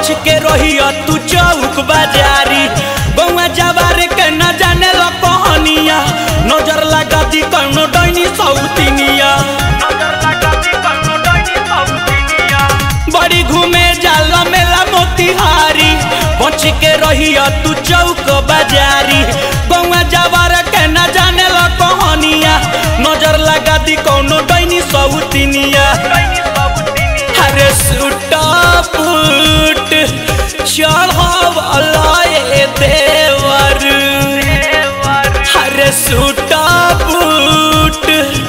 बच के रहिया तू चौक बाजारी बउआ जवार के न जाने लो कहानिया नजर लगा दी कौनो डैनी सौतिनिया बड़ी घूमे जाला मेला मोतिहारी बच के रहिया तू चौक बाजारी बउआ जवार के न जाने लो कहानिया नजर लगा दी कौनो डैनी सौतिनिया हरे सुटा पुट चढ़ावलाए देवर हरे सुटा पुट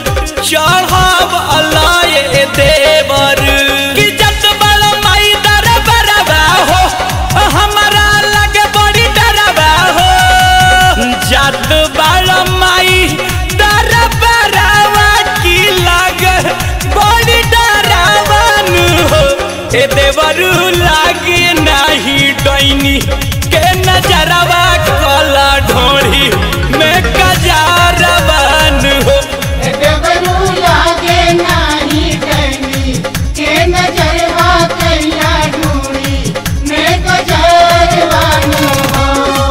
चढ़ावलाए देवर कि जत बड़ माई दर बरबा हो हमारा लगे बड़ी डरबा हो जत बड़ माई दर बरबा की लगे बड़ी डरावन हो ए देवरू लागे नाही डैनी के नजरवा कला ढोड़ी में कजारवन हो देवरू लागे नाही डैनी के नजरवा कैला ढूंढी मैं गजरवानो हो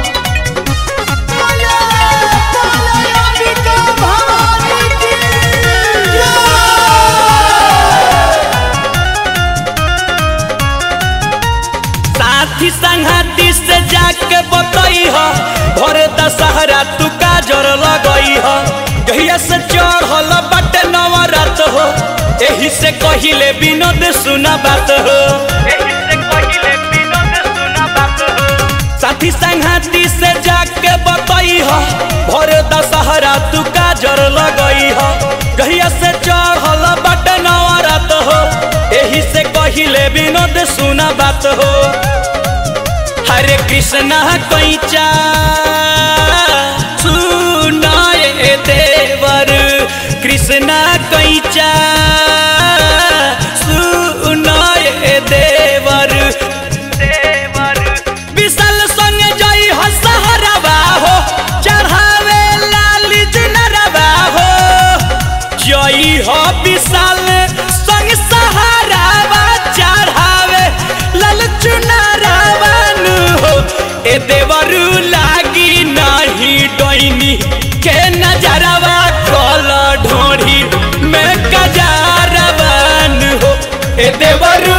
साथी संघाती से जाके बतई ह भरे दशहरा तू काजर लगई ह गहिया से चढ़ल बटे नवरात हो एही से कहिले विनोद सुना बात हो साथी संघाती से जाके बतई ह भरे दशहरा तू काजर लगई ह गहिया से चढ़ल बटे नवरात हो एही से कहिले विनोद सुना बात हो हरे कृष्णा कैचा सुनाए देवर कृष्णा कैचा सुनाए देवर विशाल संगे जई हो सहरबा हो चढ़ावे लाल जुनरबा हो जई हो विशाल संग सहारावा चढ़ावे लाल चुनरवन हो ए देवरू लागी नाही डैनी के नजरवा कल ढोढ़ी में कजारवन हो ए देवरू